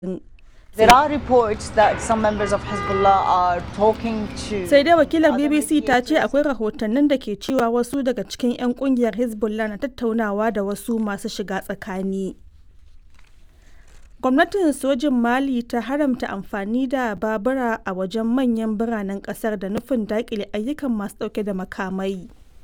There are reports that some members of Hezbollah are talking to sai dai wakilar bbc ta ce akwai rahotannin da ke cewa wasu daga cikin 'yan kungiyar hezbollah na tattaunawa da wasu masu shiga tsakani gwamnatin sojin mali ta haramta amfani da babura a wajen manyan biranen kasar da nufin dakile ayyukan masu dauke da makamai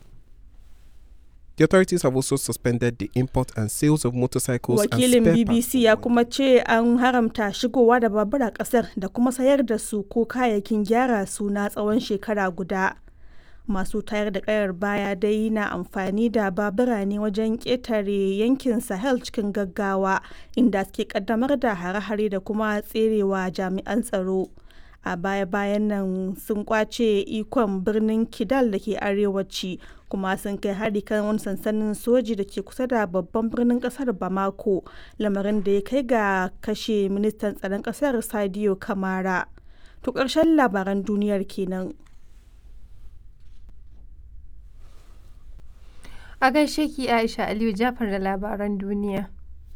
The authorities have also suspended the import and sales of motorcycles wakilin and spare bbc parts. ya kuma ce an haramta shigowa da babura kasar da kuma sayar da su ko kayayyakin gyara su na tsawon shekara guda masu tayar da kayar baya dai na amfani da babura ne wajen ƙetare yankin sahel cikin gaggawa inda suke kaddamar da hare-hare da kuma tserewa jami'an tsaro a baya-bayan nan sun kwace ikon birnin kidal da ke arewaci kuma sun kai hari kan wani sansanin soji da ke kusa da babban birnin kasar bamako lamarin da ya kai ga kashe ministan tsaron kasar sadio kamara to ƙarshen labaran duniyar kenan A gaishe ki Aisha Aliyu Jafar da labaran duniya.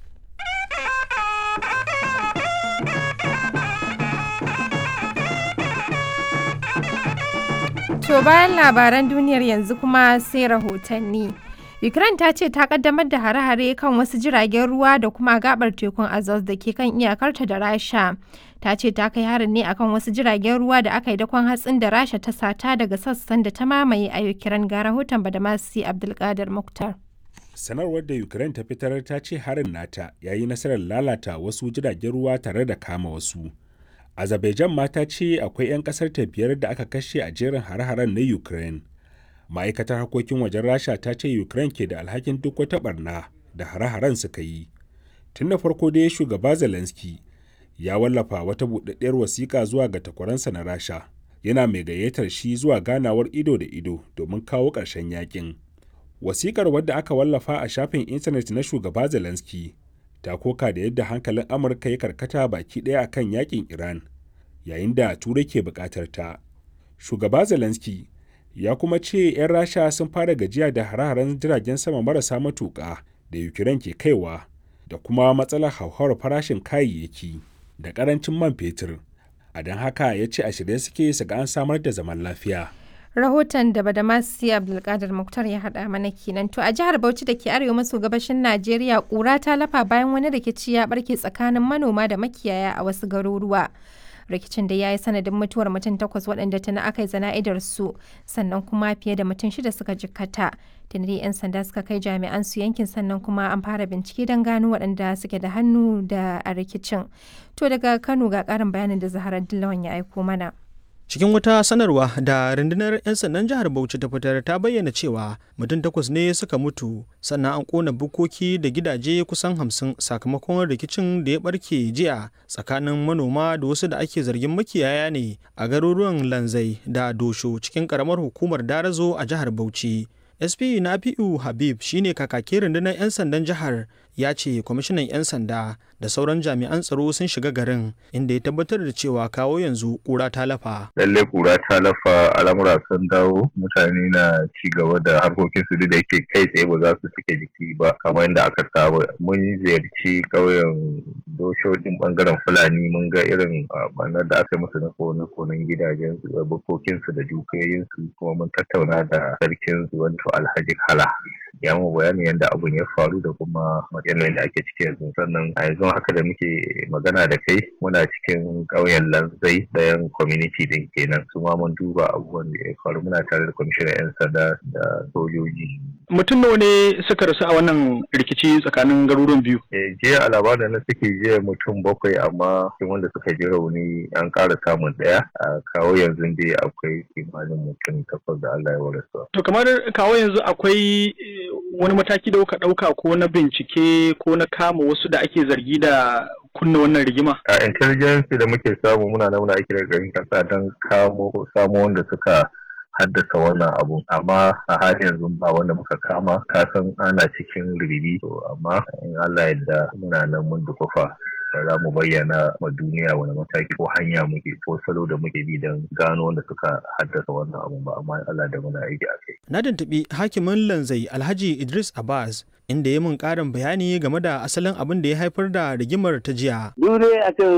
To bayan labaran duniyar yanzu kuma sai rahotanni. Ukraine ta ce ta kaddamar da hare-hare kan wasu jiragen ruwa da kuma gabar tekun Azov da ke kan iyakarta da Rasha. Ta ce ta kai harin ne akan wasu jiragen ruwa da aka yi dakon hatsin da Rasha ta sata daga sassan da ta mamaye a Ukraine ga rahoton Badamasi Abdulkadir Muktar. sanarwar da ukraine ta fitar ta ce harin nata ya yi nasarar lalata wasu jiragen ruwa tare da kama wasu azerbaijan ma ta ce akwai 'yan kasar ta biyar da aka kashe a jerin hare-haren na ukraine ma'aikatar harkokin wajen rasha ta ce ukraine ke da alhakin duk wata barna da hare-haren suka yi tun da farko dai shugaba zelensky ya wallafa wata buɗaɗɗiyar wasiƙa zuwa ga takwaransa na rasha yana mai gayyatar shi zuwa ganawar ido da ido domin kawo ƙarshen yakin wasikar wadda aka wallafa a shafin intanet na shugaba zelensky ta koka da yadda hankalin amurka ya karkata baki ɗaya akan yakin iran yayin da turai ke buƙatar ta shugaba zelensky ya kuma ce 'yan rasha sun fara gajiya da hare-haren jiragen sama marasa matuƙa da ukraine ke kaiwa da kuma matsalar hauhawar farashin kayayyaki da ƙarancin man fetur a don haka ya ce a shirye suke su ga an samar da zaman lafiya Rahoton da Badamasi Abdulkadir Muktar ya haɗa mana kenan. To a jihar Bauchi da ke arewa maso gabashin Najeriya ƙura ta lafa bayan wani rikici ya barke tsakanin manoma da makiyaya a wasu garuruwa. Rikicin da ya yi sanadin mutuwar mutum takwas waɗanda tana aka yi zana'idar su sannan kuma fiye da mutum shida suka jikkata. Tunari 'yan sanda suka kai jami'an su yankin sannan kuma an fara bincike don gano waɗanda suke da hannu da a rikicin. To daga Kano ga ƙarin bayanin da Zaharar Dillawan ya aiko mana. Cikin wata sanarwa da rundunar 'yan sandan jihar Bauchi ta fitar ta bayyana cewa mutum takwas ne suka mutu sannan an kona bukoki da gidaje kusan hamsin sakamakon rikicin da ya barke jiya tsakanin manoma da wasu da ake zargin makiyaya ne a garuruwan Lanzai da Dosho cikin karamar hukumar Darazo a jihar Bauchi. SP Nafi'u Habib shine kakakin rundunar 'yan sandan jihar ya ce kwamishinan 'yan sanda da sauran jami'an tsaro sun shiga garin inda ya tabbatar da cewa kawo yanzu kura ta lafa. lallai kura ta lafa al'amura sun dawo mutane na ci gaba da harkokin su da yake kai tsaye ba za su suke jiki ba kamar yadda aka saba mun ziyarci ƙauyen doshojin bangaren fulani mun ga irin banar da aka yi musu na kone konen gidajen su da bukokin su da dukiyoyin su kuma mun tattauna da sarkin su wato alhaji kala ya mu bayanin yadda abun ya faru da kuma yanayin da ake ciki yanzu sannan a yanzu haka da muke magana da kai muna cikin ƙauyen lanzai ɗayan community din kenan su ma mun duba abubuwan da ya faru muna tare da kwamishinan 'yan sanda da sojoji mutum nawa ne suka rasu a wannan rikici tsakanin garuruwan biyu Eh, jiya a labarin na suke jiya mutum bakwai amma cikin wanda suka ji rauni an ƙara samun ɗaya a kawo yanzu dai akwai kimanin mutum takwas da Allah ya warasa. to kamar kawo yanzu akwai eh, wani mataki da kuka ɗauka ko na bincike ko na kama wasu da ake zargi da kunna wannan rigima A intelligence da muke samu muna nan muna aiki da garin kasa don kamo samo wanda suka haddasa wannan abu amma a halin yanzu ba wanda muka kama kasan ana cikin ribi to amma in Allah yadda muna nan mun dukufa da za mu bayyana ma duniya wani mataki ko hanya muke ko salo da muke bi don gano wanda suka haddasa wannan abu ba amma Allah da muna aiki a kai. Na tuntuɓi hakimin Lanzai Alhaji Idris Abbas inda ya mun ƙarin bayani game da asalin abin da ya haifar da rigimar ta jiya. duk dai a kan